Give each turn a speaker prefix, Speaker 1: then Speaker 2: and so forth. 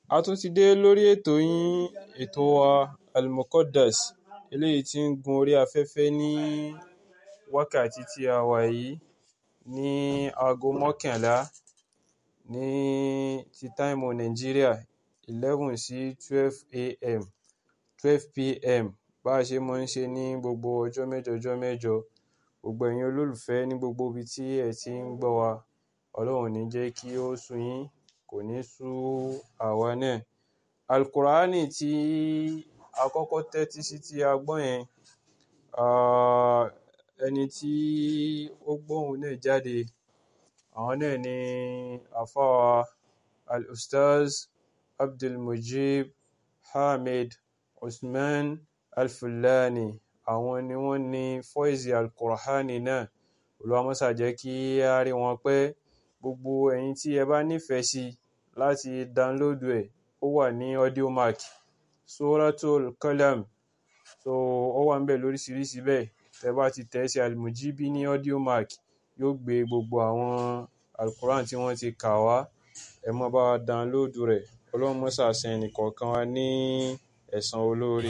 Speaker 1: A tún ti dé lórí ètò yín, ètò wa Al-Muqaddas, eléyìí tí ń gun orí afẹ́fẹ́ ní wákàtí tí a wà yìí ní aago mọ́kànlá ní ti táìmù Nàìjíríà, 11 sí 12 a.m., 12 p.m. Bá ṣe máa ń ṣe ní gbogbo ọjọ́ mẹ́jọ ọjọ́ mẹ́jọ. Gbogbo ẹ̀yin olólùfẹ́ ní gbogbo ibi tí ẹ ti ń gbọ́ wa, Ọlọ́run ò ní jẹ́ kí ó sú yín, kò ní sú àwa náà. Al-Qur'ani tí a kọ́kọ́ tẹ́tí sí tí a gbọ́ yẹn, ah, ẹni tí ó gbọ́ ohùn náà jáde, àwọn náà ni àlfáà Al-Ustaz Abdulmujib Hamid Usman Al-Fullani. Àwọn ni wọ́n ní fọ́ìsì Al-Qur'ani náà. Olúwa máa ṣà jẹ́ kí a rí wọn pé gbogbo ẹ̀yin tí ẹ bá nífẹ̀ẹ́ sí láti download ẹ̀, ó wà ní Audiomack, Suratul Qalam. So ó wà níbẹ̀ lóríṣiríṣi bẹ́ẹ̀. Tẹ bá ti tẹ̀ sí Al-Mujibi ní Audiomack, yóò gbé gbogbo àwọn Al-Qur'an tí wọ́n ti kà wá. Ẹ máa bá wa download rẹ̀. Ọlọ́run máa ṣà san ẹnì kọ̀ọ̀kan wa ní ẹ̀san olóore.